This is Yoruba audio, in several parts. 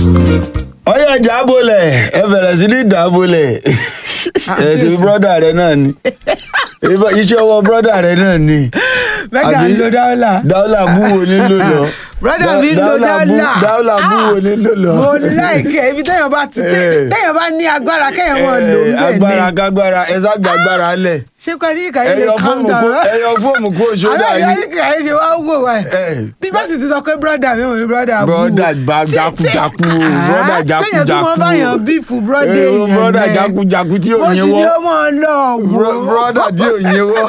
ọyọ jábọlẹ ẹ bẹ̀rẹ̀ sí ní dàbọlẹ ẹ ṣe brọdà rẹ náà ni iṣẹ́ ọwọ́ brọdà rẹ náà ni. mẹ́gà ń lo dáwọ́là. dáwọ́là búwo nílò lọ. brọ́dà mi ń lo dáwọ́là. dáwọ́là búwo nílò lọ. mo láìkẹ́ ibi téèyàn bá ti téèyàn bá ní agbára kéèyàn mọ̀ lò ń bẹ̀ ní. agbára kágbára ẹ sá gba agbára lẹ. ṣé kò ní ìkàyé lè ẹyọ calm fóòmù down. kó ẹyọ fóòmù kó ṣódà àwọn yìí. ìyá ìkàyé ṣe wá wò wá ẹ̀. bí bá sì ti sọ pé brọ́dà mi ò ní brọ́dà bú. brọdà gba jakujaku o brọdà jakujaku téèyàn tún mọ báyàn bífù brọ́dà Eh, èèyàn brọdà náà. jakujaku tí ò mo sì yín ní wọ ó mọ̀ lọ wò. brọdà tí ò yín wọ.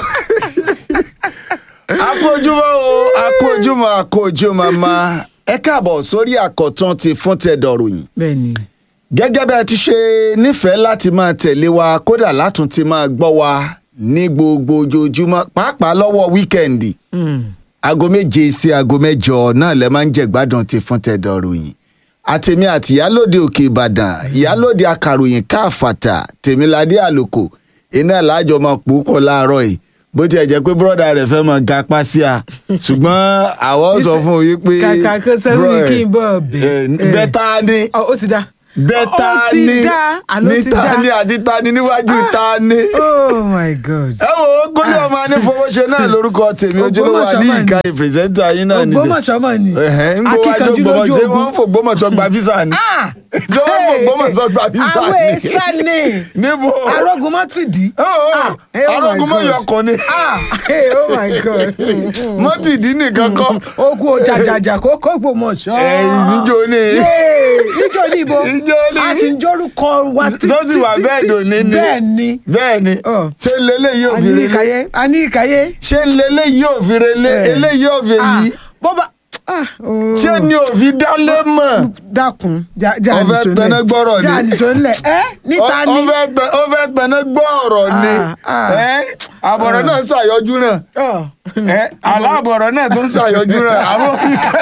akójúmọ́ o akójúmọ́ akójúmọ́ ma ẹ káàbọ̀ sórí àkọ́tún ti fún tẹ̀dọ̀ròyìn bẹ́ẹ̀ni gẹ́gẹ́ bẹ́ẹ̀ ti ṣe nífẹ̀ẹ́ láti máa tẹ̀lé wa kódà látún ti máa gbọ́ wa ní gbogbo ojoojúmọ́ pàápàá lọ́wọ́ wíkẹ́ǹdì aago méje sí aago mẹ́jọ náà lẹ máa ń jẹ gbádùn ti fún tẹ̀dọ̀ròyìn àtèmi àti ìyálòde òkè ìbàdàn ìyálòde akàròyìn káàfàtà tèmiládé àlòkò iná làájọ máa pòókọ̀ láàárọ̀ yìí bó tiẹ̀ jẹ́ pé bọ́dà rẹ̀ fẹ́ máa ga pásí a ṣùgbọ́n àwọn sọ fún un wípé kàkà kó sẹ́wọ́n ní kí n bọ̀ bẹ̀. eh, bẹ́tà ni Ọ, ó ti dá. bẹ́tà Ó ti ni dá, àló ní ti dá. ta ni àti ta ni níwájú ta ni. oh my god. ẹ wo gómìnà ọmọ anífowóṣe náà lórúkọ tèmi ojúlówó Ògbómọ̀ṣọ́ àní mà ní. ìka ìpírẹsẹ̀ntà yín náà ní. Ògbómọ̀ṣọ́ mọ̀ ni. Ẹ̀hẹ́n, ń gbọ́ wájú Akíkanjú Ògbómọ̀ṣọ́ lójú ṣé ogun. wọ́n ń fò Ògbómọ̀ṣọ́ gba físà ni. Ah! ṣé wọ́n ń fò Ògbómọ̀ṣọ́ gba físà àwọn ni. èsà ni níbo. arógun mọ́ ti dì. Oh, oh, Ah, eh, oh my arógun mọ́ God. yọkàn ni ah hey, oh my god. mọ́tìdí nìkan kọ́. ogun òjàjàjà kó kó Ògbómọ̀ṣọ́. ẹ̀yìn níjó ni. níjó ní ibo Níjó ní. a sì ń jórúkọ wa títí tó sì wà bẹ́ẹ̀ dòní ni. bẹ́ẹ̀ ni. bẹ́ẹ̀ ni Oh. ṣé lélẹ́yìí ò a fi ní relé. ìkàyé a ní ìkàyé. ṣé lélẹ́yìí ò fi relé Eh. eléyìí ò fi Ah, yí. bó bá ah, oh. ṣé ni ò fi dálé mọ̀. dákun já já Ó fẹ́ nìṣó tẹná gbọ́rọ̀ ni. já nìṣó ńlẹ̀ ẹ́ níta Ó- ni. ó fẹ́ tẹ- ó fẹ́ tẹná gbọ́ ọ̀rọ̀ ni Ah, ah. Ẹ́, àbọ̀rọ̀ náà ṣàyọjú náà Ọ̀. Ẹ́, aláàbọ̀rọ̀ náà tó ń ṣàyọjú náà àwọn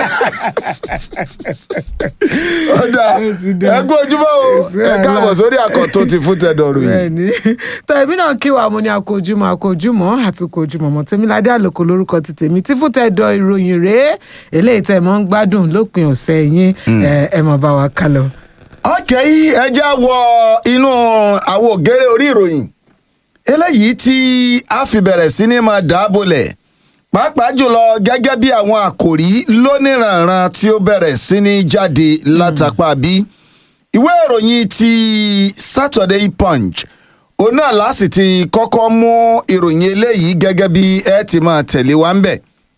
ọ̀dà Ó sì dá. ẹ kú ojúmọ́ o Ó sì ẹ káàbọ̀ wàhálà. sórí àkọ́tún ti fún tẹ̀dọ̀rù yìí bẹ́ẹ̀ni tọ èmi náà kí wa mo ní akójúmọ́ akójúmọ́ àti kójúmọ́ mọ tèmiládé àlòkò lórúkọ ti tèmi tí fún tẹdọ ìròyìn rèé eléyìí tẹ mọ ń gbádùn lópin ọ̀sẹ̀ yín ẹ ẹ mọ bá wa ká lọ. ọkẹ́ yìí ẹ já wọ inú àwọn ògèrè orí ìròyìn eléyìí tí a fi bẹ̀rẹ̀ sí ní máa dáàbòlẹ̀ pàápàá jùlọ gẹ́gẹ́ bí àwọn àkòrí lóníranran tí ó bẹ̀rẹ̀ sí ní jáde látàpá bí ìwé ìròyìn ti Saturday Punch òun náà láti ti kọ́kọ́ mú ìròyìn eléyìí gẹ́gẹ́ bí ẹ ti máa tẹ̀lé wa ń bẹ̀.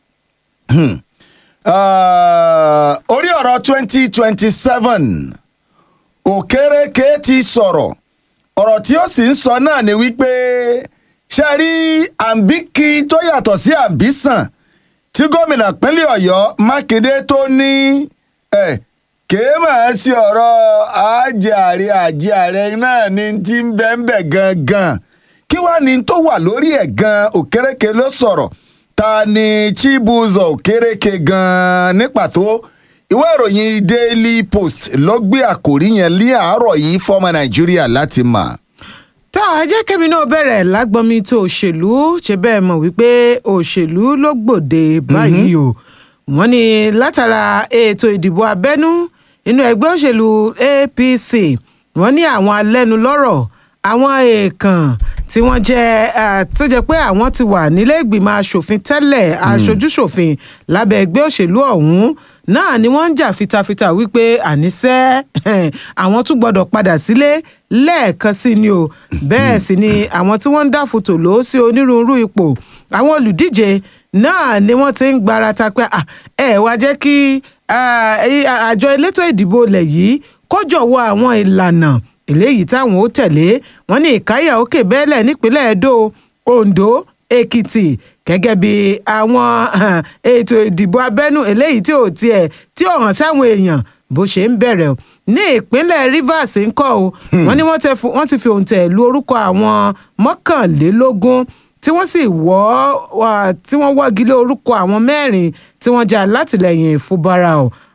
Ah, orí ọ̀rọ̀ twenty twenty seven òkèrèké ti sọ̀rọ̀ ọ̀rọ̀ tí ó sì ń sọ náà ni wípé ṣe rí àǹbíkí tó yàtọ̀ sí àǹbísàn tí gómìnà pínlẹ̀ ọ̀yọ́ mákindé tó ní ẹ̀ kèé máa sí ọ̀rọ̀ àjẹ ààrẹ àjẹ ààrẹ náà ni ti ń bẹ́ ń bẹ̀ gangan kí wàá ní tó wà lórí ẹ̀ gan òkèrèké ló sọ̀rọ̀ ta ni chibuzo òkèrèké gan ní pàtó ìwé ìròyìn daily post ló gbé àkòrí yẹn ní àárọ̀ yìí fọ́mọ nàìjíríà láti mọ̀. tá a jẹ́ kẹ́mi náà bẹ̀rẹ̀ lágbọ́nmi tó òṣèlú ṣe bẹ́ẹ̀ mọ̀ wípé òṣèlú ló gbòde báyìí o wọ́n ní látara ètò ìdìbò abẹ́nú inú ẹgbẹ́ òṣèlú APC wọ́n ní àwọn alẹ́nulọ́rọ̀ àwọn èèkàn tí wọ́n jẹ́ eh, tó jẹ́ pé àwọn ti wà nílé ìgbìmọ̀ asòfin tẹ́lẹ̀ aṣojúṣòfin lábẹ́ ẹgbẹ́ òṣèlú ọ̀hún náà ni wọ́n ń jà fitafita wípé àníṣe àwọn tún gbọ́dọ̀ padà sílé lẹ́ẹ̀kan sí ni o bẹ́ẹ̀ sì ni àwọn tí wọ́n ń dá fòtò lò sí onírúurú ipò àwọn olùdíje náà ni wọ́n ti ń gbarata pé "Ah, ẹ wá jẹ́ kí ah, eh, àjọ elétò ìdìbò ilẹ̀ yìí kó jọ̀wọ́ àwọn ìlànà eléyìí táwọn ó tẹ̀lé wọn ní ìkáyà òkè bẹ́ẹ̀lẹ̀ nípínlẹ̀ Edo Ondo Èkìtì gẹ́gẹ́ bí àwọn ah, ètò ìdìbò abẹ́nú eléyìí tí ò tiẹ̀ tí ò hàn sáwọn èèyàn bó ṣe ń bẹ̀rẹ̀ o ní ìpínlẹ̀ Rivers ń kọ́ o wọ́n ní wọ́n tẹ fu- wọ́n ti fi òǹtẹ̀ lu orúkọ àwọn mọ́kànlélógún tí wọ́n sì wọ́ wà- tí wọ́n wọ́gi lé orúkọ àwọn mẹ́rin tí wọ́n jẹ́ alátìlẹyìn Fubara o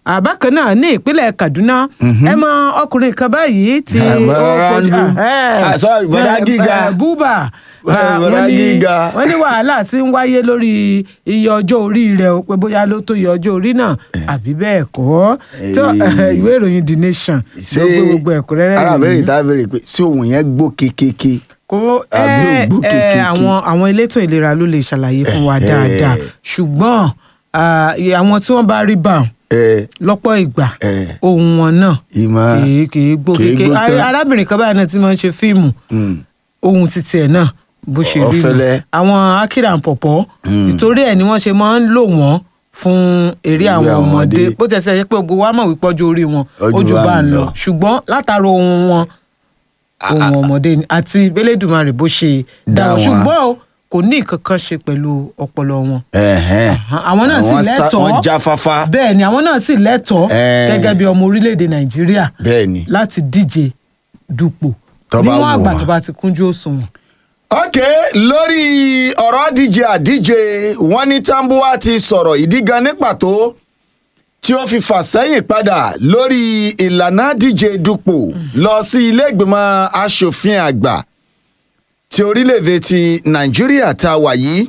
àbákan náà ní ìpínlẹ̀ Kaduna ẹ mọ ọkùnrin kan báyìí tí Ah, ó bọ̀dá fojú- Randu. eh, Ah, sorry, bọ̀dá eh, Gíga. eh, Buba Bọ̀dá Ah, wọ́n ní- Gíga. wọ́n ní wàhálà tí ń wáyé lórí iye ọjọ́ orí rẹ̀ o pé bóyá ló tó iye ọjọ́ orí náà àbí bẹ́ẹ̀ kọ́ tó Eh. ìwé ìròyìn The Nation ló gbé gbogbo ẹ̀kúnrẹ́rẹ́ ara ìròyìn abẹ́rẹ́ ìta béèrè pé sí òun yẹn gbó kékeré kó Àbí ẹ ògbó ẹ kékèké. àwọn àwọn elétò ìlera ló lè ṣàlàyé fún wa Eh, eh. dáadáa ṣùgbọ́n ah, àwọn tí wọ́n bá rí bá ẹ lọ́pọ̀ ìgbà Eh. ohun wọn náà ìmọ̀ kìí kìí gbó kìí kéke gbó tán. arábìnrin kan báyìí náà tí wọ́n ń ṣe fíìmù Mm. ohun títí ẹ̀ náà bó ṣe rí nù. Ọ̀fẹ́lẹ́. àwọn akíra pọ̀pọ̀ títorí ẹ̀ ni wọ́n ṣe máa ń lò wọ́n fún eré Eré àwọn àwọn ọmọdé ọmọdé. bó tẹ̀sẹ̀ yẹ pé gbogbo wa mọ̀ wípé ọjọ́ orí wọn Ọjọ́ ojú wa bá ń ń lọ lọ. ṣùgbọ́n látara ohun wọn ohun ọmọdé ni àti Elédùmarè bó ṣe dá Dá wọn wọn. ṣùgbọ́n o kò ní nǹkan kan ṣe pẹ̀lú ọpọlọ wọn Ẹ̀hẹ́n. àwọn náà sì Àwọn sá- lẹ́tọ̀ọ́ wọ́n jáfáfá bẹ́ẹ̀ ni àwọn náà sì lẹ́tọ̀ọ́ Eh. gẹ́gẹ́ bí ọmọ orílẹ̀-èdè Nàìjíríà bẹ́ẹ̀ ni. láti díje dupò Tó bá níwọ̀n wù àgbà wọ́n. tó bá ti kúnjú òṣùwọ̀n. ok lórí ọ̀rọ̀ díje àdíje wọ́n ní Tambuwa ti sọ̀rọ̀ ìdí gan ní pàtó tí ó fi fà sẹ́yìn padà lórí ìlànà díje dupò lọ sí ilé ìgbìmọ̀ asòfin àgbà ti orílẹ̀-èdè ti Nàìjíríà tá a wà yìí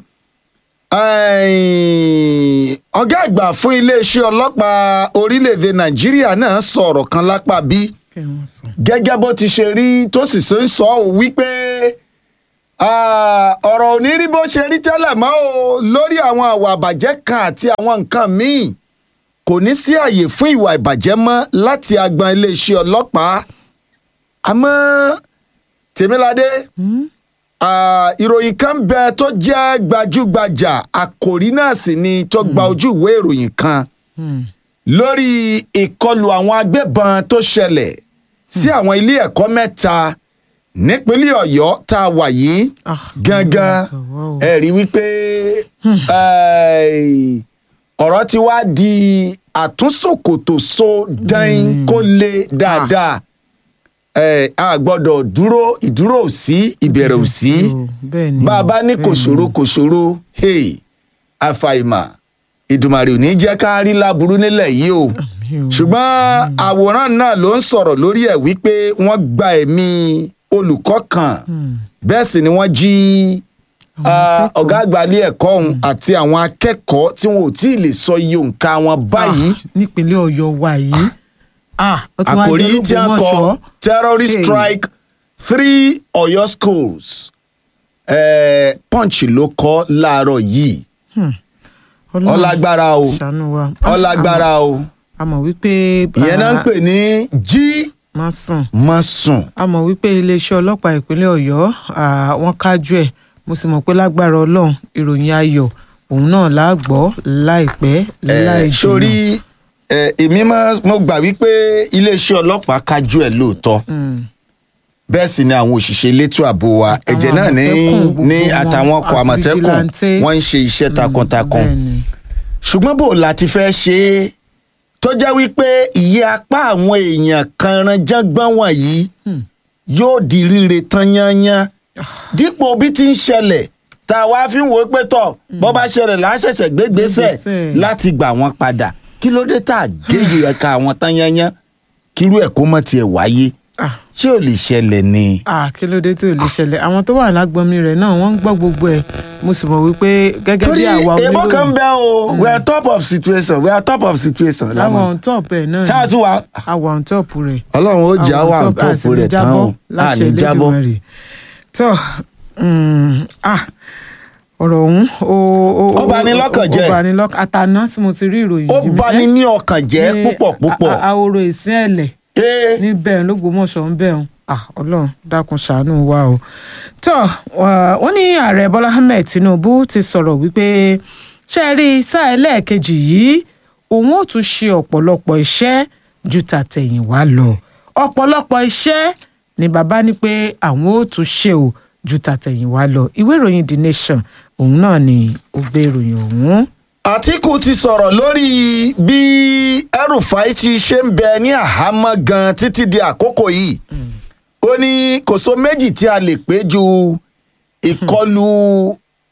Ẹ̀ẹ́n, ọ̀gá àgbà fún iléeṣẹ́ ọlọ́pàá orílẹ̀-èdè Nàìjíríà náà sọ̀rọ̀ kan lápá bí kí wọ́n sọ. gẹ́gẹ́ bó ti ṣe rí tó sì ṣe ń sọ ọ́ wípé ah, ọ̀rọ̀ ò ní rí bó ṣe rí tẹ́lẹ̀ mọ́ o lórí àwọn àwà àbàjẹ́ kan àti àwọn nǹkan míì kò ní sí àyè fún ìwà ìbàjẹ́ mọ́ láti agbọn iléeṣẹ́ ọlọ́pàá àmọ́ Tèmiládé ah, ìròyìn kan bẹ tó jẹ́ gbajúgbajà àkòrí náà sì ni tó gba ojú ìwé ìròyìn kan Hmm. lórí ìkọlù àwọn agbébọn tó ṣẹlẹ̀ sí àwọn ilé ẹ̀kọ́ mẹ́ta nípínlẹ̀ ọ̀yọ́ tá a wà yìí Ah, gangan wow. ẹ rí wípé eh, ọ̀rọ̀ ti wá di àtúnṣòkòtò so dáin kó le dáadáa Eh, a gbọ́dọ̀ dúró ìdúró ò sí ìbẹ̀rẹ̀ ò sí bẹ́ẹ̀ ni bá a bá ní kò bẹ́ẹ̀ ni. ṣòro kò ṣòro hey, àfàìmà ìdùmàrè ò ní jẹ́ ká rí láburú nílẹ̀ yìí o Àmín o. ṣùgbọ́n àwòrán náà ló ń sọ̀rọ̀ lórí ẹ̀ wípé wọ́n gba ẹ̀mí olùkọ́ kan bẹ́ẹ̀ sì ni wọ́n jí ah, ọ̀gá àgbà ilé ẹ̀kọ́ ọ̀hún àti àwọn akẹ́kọ̀ọ́ tí wọn ò tí ì lè sọ iye òǹkà wọn báyìí Ah, nípínlẹ̀ ọ̀yọ́ wa yìí ah ó ti wá àkòrí jẹ́ tí a kọ Ológbòmọ̀ṣọ́. terrorist Hey. strike three Ọ̀yọ́ schools eh, punch ló kọ láàárọ̀ yìí Ọlọ́run ọlágbára o ṣàánú wa Ah, ọlágbára o a mọ̀ wípé ìyẹn náà ń pè ní jí má sùn má sùn a mọ̀ wípé iléeṣẹ́ ọlọ́pàá ìpínlẹ̀ ọ̀yọ́ ah, wọ́n kájú ẹ̀ mo sì mọ̀ pé lágbára ọlọ́run ìròyìn ayọ̀ òun náà la gbọ́ láìpẹ́ láì Eh, jìnnà. sórí eh, èmi máa- mo gbà wípé iléeṣẹ́ ọlọ́pàá kájú ẹ̀ lóòótọ́ Mm. bẹ́ẹ̀ sì ni àwọn òṣìṣẹ́ elétò ààbò wa ẹ̀jẹ̀ náà ní Àmọ̀tẹ́kùn gbogbo ní wọn, àtàwọn ọkọ̀ àti àmọ̀tẹ́kùn vigilante. wọ́n ń ṣe iṣẹ́ takuntakun bẹ́ẹ̀ ni. ṣùgbọ́n bò láti fẹ́ ṣe é tó jẹ́ wípé ìyẹ́ apá àwọn èèyàn kanranjágbọ́n wọ̀nyí Hmm. yóò di ríre tán yányán dípò bí ti ń ṣẹlẹ̀ tá a wá fi ń wò ó pé tọ̀ bó bá ṣẹlẹ̀ láṣẹ̀ṣẹ̀ gbégbésẹ̀ Gbégbésẹ̀. láti gbà wọ́n padà kí ló dé tá a géyè ẹ̀ka àwọn tán yányán kírú ẹ̀ kó mọ̀ tiẹ̀ wáyé Ah, ṣé ò lè ṣẹlẹ̀ ni. ah, kí ló dé tí ò lè ṣẹlẹ̀ àwọn tó wà lágbọ́nmi rẹ̀ náà wọ́n ń gbọ́ gbogbo ẹ̀ mo sì mọ̀ wípé gẹ́gẹ́ bí torí àwa èèbó kan oníròyìn bẹ́ o we are top of situation we are top of situation. láwọn on top ẹ̀ náà ṣáà tún wà. àwa on top rẹ̀ ọlọ́run ó jà àwọn wà top- tó a sì fò ní rẹ̀ tán jábọ́ o a láṣẹ ní jábọ́. Elédùmarè. tó mm, ah, ọ̀rọ̀ ọ̀hún ó ó- Ó bani lọ́kàn ó- jẹ́. ó bani lọ́kàn àtàná tí mo ti rí ìròyìn ó yìí mi- bani ẹ́, ní ọkàn jẹ́ ní púpọ̀ púpọ̀. a- a- ahoro ìsín ẹ̀lẹ̀ Ee, níbẹ̀ lÓgbómọ̀ṣọ́ ń bẹ̀ ọ́n ah ọlọ́run dákun ṣàánú wa o tó wọ́n ní ààrẹ bọ́lá ahmed tinubu ti sọ̀rọ̀ wípé ṣe é rí sáà ẹlẹ́ẹ̀kejì yìí òun ò tún ṣe ọ̀pọ̀lọpọ̀ iṣẹ́ ju tàtẹ̀yìnwá lọ ọ̀pọ̀lọpọ̀ iṣẹ́ ni bàbá ní pé àwọn ò tún ṣe o ju tàtẹ̀yìnwá lọ ìwé ìròyìn the nation òun náà ni ó gbé ìròyìn ọ̀hún. àtìkù ti sọ̀rọ̀ lórí bí ẹrùfáì ti ṣe ń bẹ ní àhámọ́ gan títí di àkókò yìí ó ní kò so méjì tí a lè pé ju ìkọlù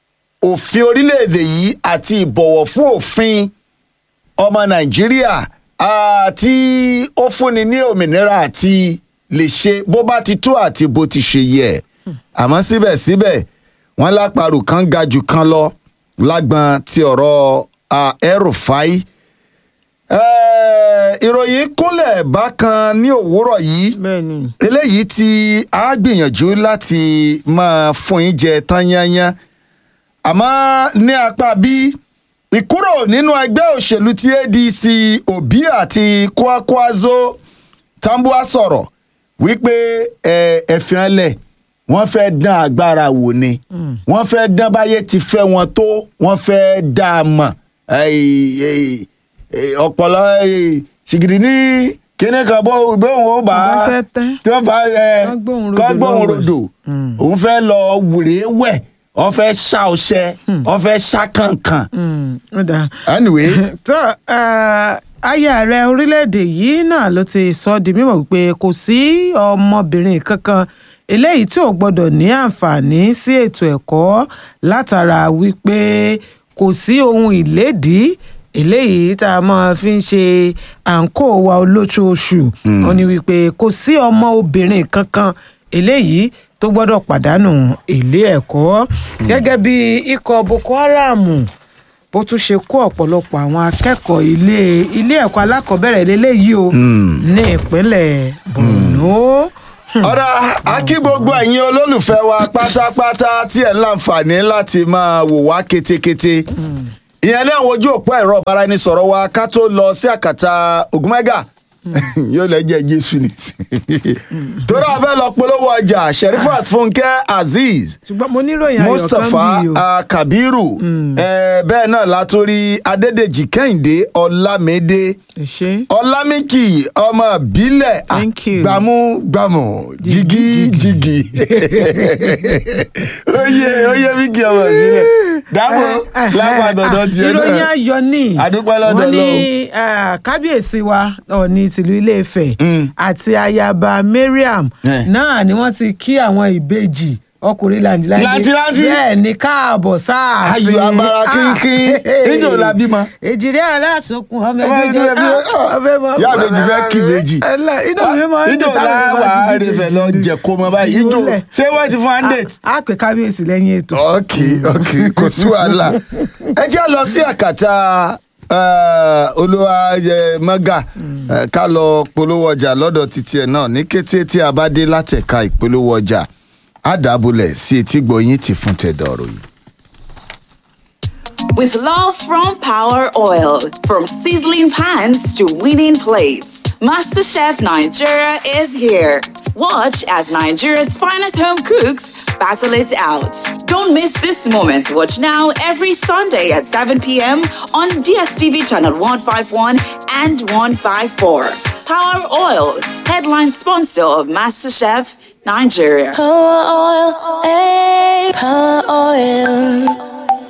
òfin orílẹ̀-èdè yìí àti ìbọ̀wọ̀ fún òfin ọmọ nàìjíríà ah, tí ó fúnni ní òmìnira àti lè ṣe bó bá ti tó àti bó ti ṣe yẹ àmọ́ síbẹ̀síbẹ̀ wọ́n lápárù kan ga jù kan lọ lágbọn ti ọ̀rọ̀ ah, El-Rufai Eh, ìròyìn kúnlẹ̀ bákan ní òwúrọ̀ yìí bẹ́ẹ̀ ni eléyìí tí a gbìyànjú láti máa fún yín jẹ tán yányán àmọ́ ní apá bí ìkúrò nínú ẹgbẹ́ òṣèlú ti adc obi àti kwakwazo tambua sọ̀rọ̀ wípé ẹ ẹ̀fìn ẹlẹ̀ wọ́n fẹ́ dán agbára wò ni wọ́n fẹ́ dán báyé ti fẹ́ wọn tó wọ́n fẹ́ dá a mọ̀ Ẹ̀, ẹ̀, ẹ̀, ọpọlọ ẹ̀, ṣìgìdì ní kíní kan bó bóun ó bá Tó bá fẹ́ tẹ́. tí wọ́n bá ẹ Kán gbóhùn rodò kán gbóhùn lọ́wọ́ ẹ̀. rodò òun fẹ́ lọ wùrẹ́ wẹ̀ wọ́n fẹ́ ṣá ọṣẹ wọ́n fẹ́ ṣá kànkàn. Mm, ó dáa. anyway tó eh, aya ààrẹ orílẹ̀-èdè yìí náà ló ti sọ ọ́ di mímọ̀ wípé kò sí ọmọbìnrin kankan eléyìí tí ò gbọ́dọ̀ ní àǹfààní sí ètò ẹ̀kọ́ látara wípé kò sí ohun ìlédìí eléyìí tá a máa fi ń ṣe àǹkó wa olóṣooṣù ó ní wípé kò sí ọmọ obìnrin kankan eléyìí tó gbọ́dọ̀ pàdánù ilé ẹ̀kọ́ gẹ́gẹ́ bí ikọ̀ boko haram bó tún ṣe kó ọ̀pọ̀lọpọ̀ àwọn akẹ́kọ̀ọ́ ilé ilé ẹ̀kọ́ alákọ̀ọ́bẹ̀rẹ̀ lélẹ́yìí o ní ìpínlẹ̀ borno. ọ̀rá akí gbogbo ẹ̀yin olólùfẹ́ wa pátápátá tí ẹ̀ ń láǹfààní láti máa wò wá ketekete ìyẹn ní àwọn ojú òpó ẹ̀rọ ìbáraẹnisọ̀rọ̀ wa ká tó lọ sí àkàtà ògúnmẹ́gà yóò lẹ́jẹ̀ jésù ní torí a fẹ́ lọ polówó ọjà sherifat fúnkẹ́ azeez ṣùgbọ́n mo níròyìn ayọ̀ kan mustapha bí o. ah, kabiru eh, bẹ́ẹ̀ náà látòrí adédèjì kẹ́hìndé ọlámídé ẹ ṣé. ọlámíkì ọmọ bílẹ̀ ah, Thank you. gbàmú gbàmù jìgì jìgì oyè oyè míkì ọmọ bílẹ̀ dáàbò lápá dandan tiẹ̀ ìròyìn náà ayọ̀ ni Àdúpẹ́ lọ́dọ̀ wọ́n ní ah, kábíyèsí wa ọ̀ọ́ni tìlú ilé-ifẹ̀ Mm. àti ayaba mariam Eh. náà ni wọ́n ti kí àwọn ìbejì ọkùnrin làǹdíláńdí Làǹtìlanti? bẹ́ẹ̀ ni káàbọ̀ sáàfin Ayọ̀ abara kínkín. Níjọ́ la bímọ? èjìrí aláṣokùn ọmọ Ọmọ ẹgbẹ́ ẹgbẹ́ ẹbí, ah, ìyá àbèjì fẹ́ kí ìbejì. inú mi máa ń ìjọ dùn táwọn la èèyàn wà bá á ti rè bí fẹ́ lọ ìbejì. jẹ kó mọ báyìí ìjọ Ìwúlẹ̀. ṣé wọ́n ti fún wa ń date. a pè kábíyèsí lẹ́yìn ètò. ok ok kò sí wàhálà ẹ jẹ́ lọ sí àkàtà eh, olúwa eh, mọ́gà eh, ká lọ polówó ọjà lọ́dọ̀ títí ẹ̀ náà ní kété tí a bá dé látẹ̀ka ìpolówó ọjà á dàbọ̀lẹ̀ sí etí gbọ̀yìn ti fún tẹ̀dọ̀rọ̀ yìí. With love from Power Oil, from sizzling pans to winning plates, MasterChef Nigeria is here. Watch as Nigeria's finest home cooks battle it out. Don't miss this moment. Watch now every Sunday at 7 p.m. on DSTV channel 151 and 154. Power Oil, headline sponsor of MasterChef Nigeria. Power oil, eh, power oil.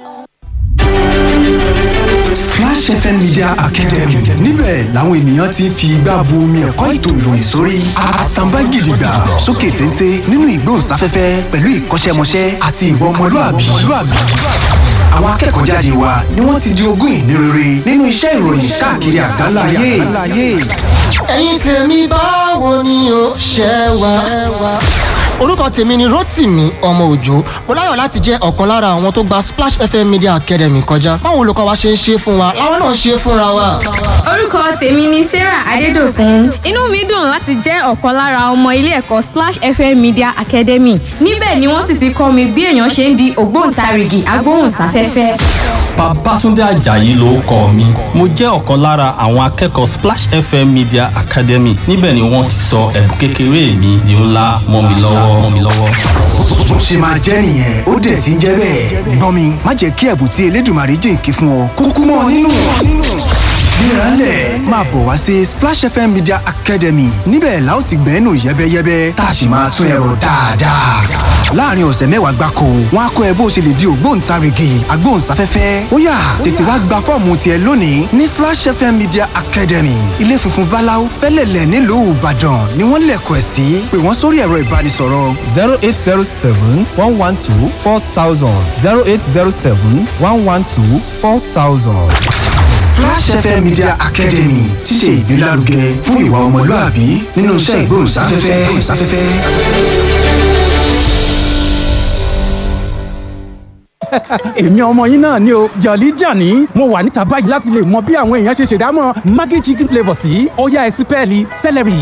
Splash FM Media Academy níbẹ̀ làwọn ènìyàn ti ń fi igbá bu omi ẹ̀kọ́ ètò ìròyìn sórí àtàǹbá gidigba sókè téńté nínú ìgbóhùnsáfẹ́fẹ́ pẹ̀lú ìkọ́ṣẹ́mọṣẹ́ àti ìwà ọmọlúàbí. Àwọn akẹ́kọ̀ọ́ jáde wa ni wọ́n ti di ogún ìní rere nínú iṣẹ́ ìròyìn káàkiri àgbáńlá ayé. ẹ̀yin tèmi báwo ni o ṣe wà. orúkọ tèmi ni rotimi ọmọ òjò mo láyọ̀ láti jẹ́ ọ̀kan lára àwọn tó gba splash fm media academy kọjá báwo olùkọ́ wa ṣe ń ṣe fún wa láwọn náà ṣe fúnra wa. orúkọ tèmi ni sarah adédọkùn inú mi dùn láti jẹ́ ọ̀kan lára ọmọ ilé ẹ̀kọ́ splash fm media academy níbẹ̀ ni wọ́n sì ti kọ́ mi bí èèyàn ṣe ń di ògbóǹtarìgì agbóhùnsáfẹ́fẹ́. Babátúndé Àjàyí ló kọ mi. Mo jẹ́ ọ̀kan lára àwọn akẹ́kọ̀ọ́ Splash FM Media Academy. Níbẹ̀ ni wọ́n ti sọ ẹ̀bùn kékeré mi di ńlá mọ́ mi lọ́wọ́ mọ́ mi lọ́wọ́. Bó ṣe máa jẹ́ nìyẹn ó dẹ̀ ti ń jẹ́ bẹ́ẹ̀. Gbọ́n mi má jẹ́ kí ẹ̀bùn tí Elédùmarè jìnkí fún ọ kúkú mọ́ ọ nínú. Gbéralẹ̀ máa bọ̀ wá sí Splash FM Media Academy níbẹ̀ la ó ti gbẹ́nu yẹ́bẹ́yẹ́bẹ́ tá a sì máa tún ẹ̀rọ dáadáa. Láàárín ọ̀sẹ̀ mẹ́wàá gbáko, wọ́n á kọ́ ẹ bó o ṣe lè di ògbóǹtarìgì agbóhùnsáfẹ́fẹ́. Ó yá tètè wá gba fọ́ọ̀mù tiẹ̀ lónìí ní Splash FM Media Academy. Ilé funfun Báláú fẹ́lẹ̀lẹ̀ nílùú Ìbàdàn ni wọ́n lẹ̀kọ̀ ẹ̀ sí. Pè wọ́n sórí ẹ̀rọ ìbánisọ̀rọ̀ zero eight zero seven one one two four thousand zero eight zero seven one one two four thousand. Flash FM Media Academy ti ṣe ìgbélárugẹ fún ìwà ọmọlúàbí nínú iṣẹ́ ìgbóhùnsáfẹ́fẹ́. èmi ọmọ yín náà ni o jọ̀lí jàní mo wà níta báyìí láti lè mọ bí àwọn èèyàn ṣe ṣèdámọ̀ maggi chicken flavour sí ọ̀yá ẹ̀sìn pẹ́ẹ́lí celery.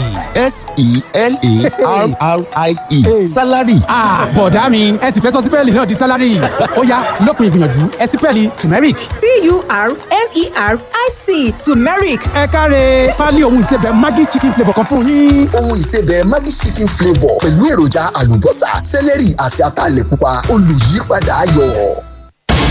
s-e-l-a-r-r-i-e salary. bọ̀dá mi ẹ sì fẹ́ sọ sípẹ́ẹ̀lì náà di sálárì ọ̀yá lópin ìgbìyànjú ẹ̀sìn pẹ́ẹ́lì turmeric. t-u-r-m-e-r-i-c turmeric. ẹ káre pálí ohun ìsebẹ̀ maggi chicken flavour kan fún yín. ohun ìsebẹ̀ maggi chicken flavour pẹ̀lú èròjà àlùbọ́sà sẹ́lẹ̀rì àti ataalẹ̀ pupa olùyípadà ayọ̀.